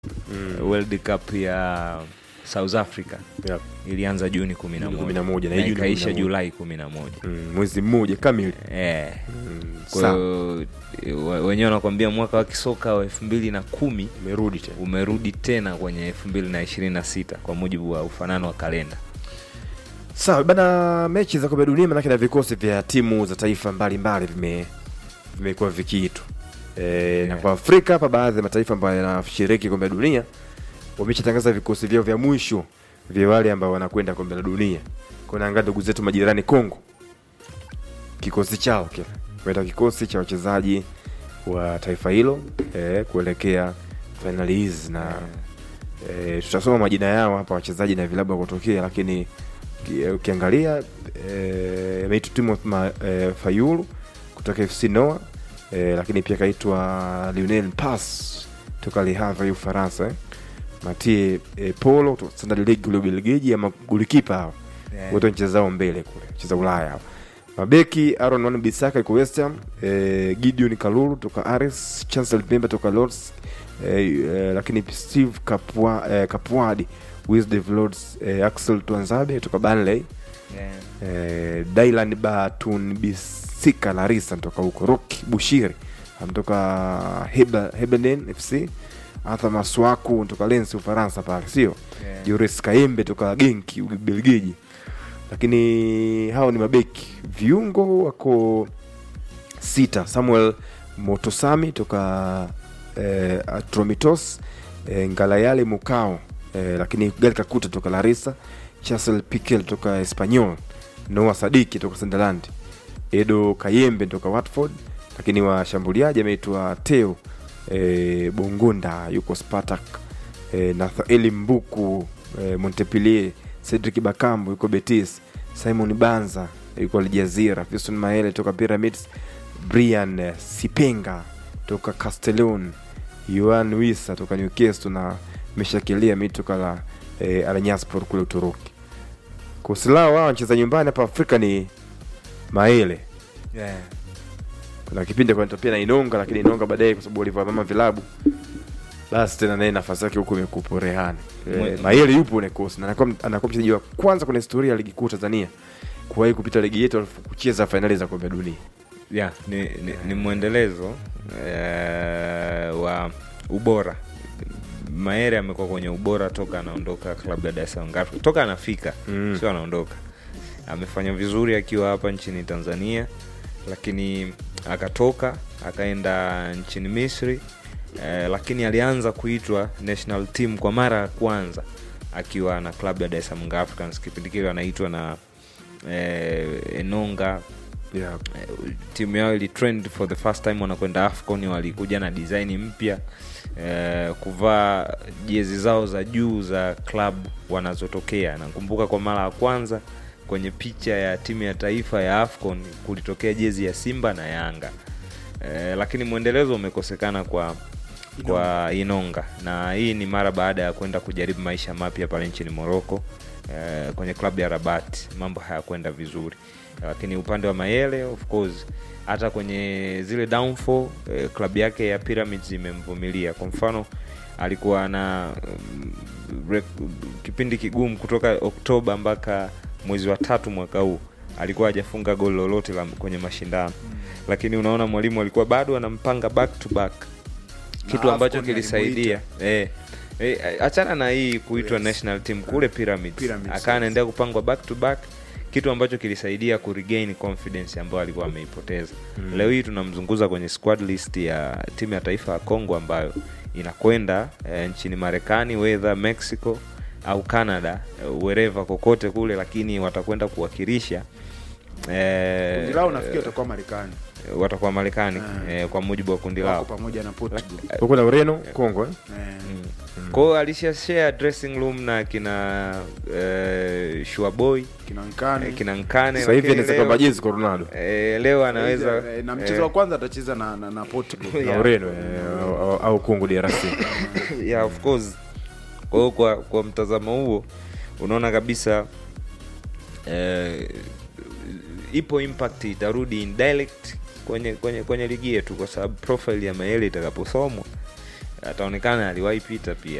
mm. World Cup ya South Africa Yep. ilianza Juni kumi na Juni moja 11, na na hii Juni ikaisha 11. Julai kumi na moja Mm, mwezi mmoja kamili eh. mm. Kwa Sawa, hiyo we- wenyewe wanakuambia mwaka wa kisoka wa elfu mbili na kumi umerudi tena umerudi tena kwenye elfu mbili na ishirini na sita kwa mujibu wa ufanano wa kalenda. sawa bana mechi za kombe la dunia manake na vikosi vya timu za taifa mbalimbali vime vimekuwa vikiitwa e, na kwa afrika hapa baadhi ya mataifa ambayo yanashiriki kombe la dunia wameshatangaza vikosi vyao vya mwisho vya wale ambao wanakwenda kombe la dunia kunaangaa ndugu zetu majirani congo kikosi chao kile kuenda kikosi cha wachezaji wa taifa hilo e, kuelekea fainali hizi na e, tutasoma majina yao hapa wachezaji na vilabu wakotokea lakini ki- ukiangalia e, ameitwa Timothy Ma- e, Fayulu kutoka FC Noa e, lakini pia kaitwa Lionel Pass toka Le Havre Ufaransa eh. Matie e, Polo kutoka Standard League kule Ubelgiji ama golikipa hao wote wanachezao mbele kule cheza Ulaya hao mabeki Aaron Wan Bisaka yuko West Ham eh, Gideon Kalulu toka Ares Chancellor Pemba toka Lords eh, eh, lakini Steve Kapwa, eh, Kapwadi Wisdev Lords eh, Axel Twanzabe toka Burnley eh, Dylan Batun Bisika Larissa toka huko Roki Bushiri amtoka Heba- Hebenen FC Arthur Maswaku toka Lens Ufaransa pale sio Yeah. Joris Kaembe toka Genki Ubelgiji lakini hao ni mabeki viungo wako sita Samuel Motosami toka eh, Atromitos eh, Ngalayale Mukao eh, lakini Gal Kakuta toka Larissa Chasel Piquel toka Espanyol Noah Sadiki toka Sunderland Edo Kayembe toka Watford lakini washambuliaji ameitwa Teo eh, Bongonda yuko Spartak eh, Nathaeli Mbuku eh, Montpellier Cedric Bakambu yuko Betis Simon Banza yuko Aljazira Fiston Maele toka Pyramids Brian eh, Sipenga toka Castellon Yoan Wisa toka Newcastle na meshakilia mi toka la eh, Alanyaspor kule Uturuki kusilao wao wanacheza nyumbani hapa Afrika ni Maele Yeah. kuna kipindi kwa pia na Inonga lakini Inonga baadaye kwa sababu walivyoamama vilabu basi tena naye nafasi yake huko imekupo rehani Mwe- e, Mayele yupo ule kosi na anakuwa anakuwa mchezaji wa kwanza kwenye historia ya ligi kuu Tanzania kuwahi kupita ligi yetu alafu kucheza fainali za kombe la dunia Yeah, ni, ni, ni mwendelezo eh, wa ubora Maere amekuwa kwenye ubora toka anaondoka klabu ya Dar es Salaam Africa. toka anafika Mm. sio anaondoka amefanya vizuri akiwa hapa nchini Tanzania lakini akatoka akaenda nchini Misri eh, lakini alianza kuitwa national team kwa mara ya kwanza akiwa na klabu ya Dar es Salaam Africans kipindi kile anaitwa na eh, Enonga yeah. Eh, timu yao ili trend for the first time wanakwenda afcon walikuja na design mpya eh, kuvaa jezi zao za juu za club wanazotokea nakumbuka kwa mara ya kwanza kwenye picha ya timu ya taifa ya afcon kulitokea jezi ya simba na yanga eh, lakini mwendelezo umekosekana kwa kwa inonga na hii ni mara baada ya kwenda kujaribu maisha mapya pale nchini morocco eh, kwenye klabu ya rabat mambo hayakwenda vizuri lakini upande wa mayele of course hata kwenye zile downfall eh, klabu yake ya pyramids imemvumilia kwa mfano alikuwa na um, rek- kipindi kigumu kutoka oktoba mpaka mwezi wa tatu mwaka huu alikuwa hajafunga goli lolote la, kwenye mashindano lakini unaona mwalimu alikuwa bado anampanga back to back kitu Na ambacho AFCON kilisaidia eh, eh, achana na hii kuitwa Yes. national team kule pyramids, Pyramids, akawa yes. anaendelea kupangwa back to back kitu ambacho kilisaidia kuregain confidence ambayo alikuwa ameipoteza mm. leo hii tunamzunguza kwenye squad list ya timu ya taifa ya congo ambayo inakwenda eh, nchini marekani wedha mexico au canada eh, wherever kokote kule lakini watakwenda kuwakilisha eh, kundi lao nafikiri watakuwa Marekani watakuwa marekani Ah. eh, kwa mujibu wa kundi lao wako pamoja na Portugal. huko na Ureno Kongo eh? Eh, kwao alishashare dressing room na kina eh, shuaboy kinaonekana eh, kina nkane sasa hivi lakini anaweza leo- kwamba jezi kwa Ronaldo eh, leo anaweza Eh, na mchezo eh, wa kwanza atacheza na, na, na Portugal na Yeah. Ureno eh, au, au, au Kongo DRC yeah, of course kwa hiyo kwa, kwa mtazamo huo unaona kabisa eh, ipo impact itarudi indirect kwenye kwenye kwenye ligi yetu kwa sababu profile ya maele itakaposomwa ataonekana aliwahi pita pia